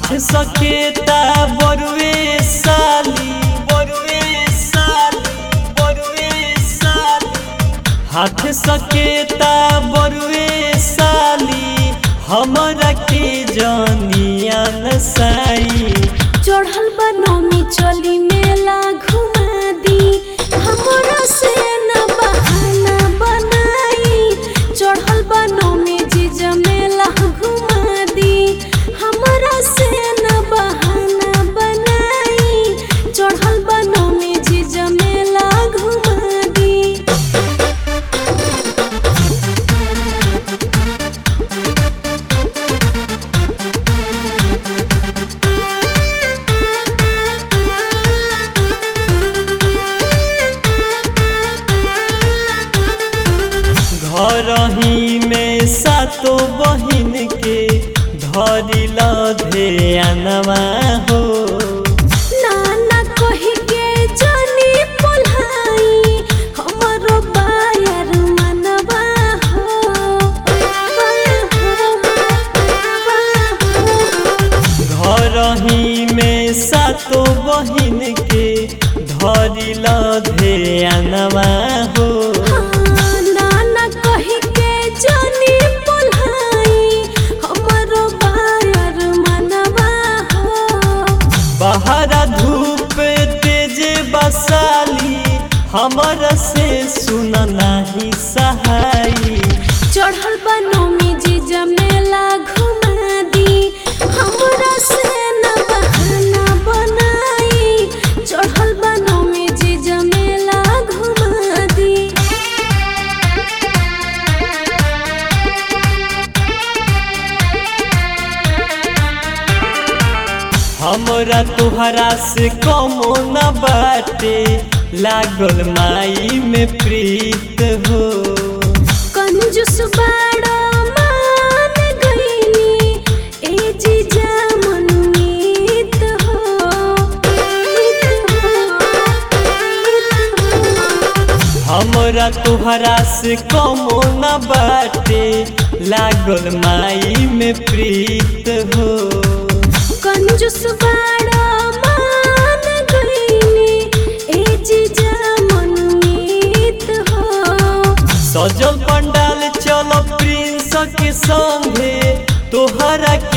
हाथ सकेता बरुए साली बरुए साली बरुए साली हाथ सकेता बरुए साली हमरा के जानिया नसाई चढ़ल बनौनी चली मेला घुमा दी हमरा से न बहाना बनाई चढ़ल बनौनी जीजा मेला घुमा दी हमरा से न बहाना बनाई चढ़ल बनौनी जीजा मेला घुमा दी घर ही में सातो बहिन के धरिल ध्यानवा हो नाना कही के जानी पोलाई हमरो बायर मनवा हो घर ही में सातो बहिन के धरिल ध्यानवा हो नाना कही के जानी पोलाई हमरो बायर मनवा हो बाहर धूप तेज बसाली हमर से सुन नाही सहाई चढ़ल बनौमी जीजा मेला घुमा दी हमरा से न बहाना बनाई चढ़ल बनौमी जीजा मेला घुमा दी हमरा तुहरा से कमो न बाटे लागल माई में प्रीत हो कंजूस बाड़ा मान गईनी ए जीजा मनमीत हो हमरा तुहरा से कमो न बाटे लागल माई में प्रीत हो कंजूस बाड़ा मान गईनी ए जीजा मनमीत हो सजल पंडाल चल प्रिंस के संगे तोहरा